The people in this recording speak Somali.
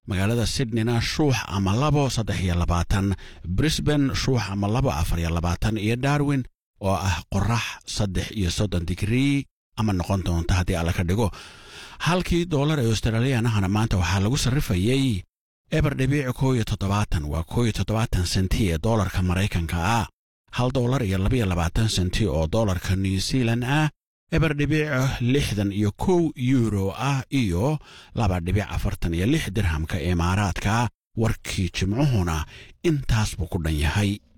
magaalada sydneyna shuux ama labo saddex iyo labaatan brisban shuux ama labo afar iyo labaatan iyo darwin oo ah qorax saddex iyo soddon digrii ama noqon doonta haddii alla ka dhigo halkii doolar ee australiyanahana maanta waxaa lagu sarrifayey eber dhibiic koo iyo toddobaatan waa koo iyo toddobaatan senti ee doolarka maraykanka ah hal doolar iyo labaiyo labaatan senti oo doolarka new zealand ah eber dhibiic lixdan iyo kow yuuro ah iyo laba dhibic afartan iyo lix dirhamka imaaraadka warkii jimcuhuna intaas buu ku dhan yahay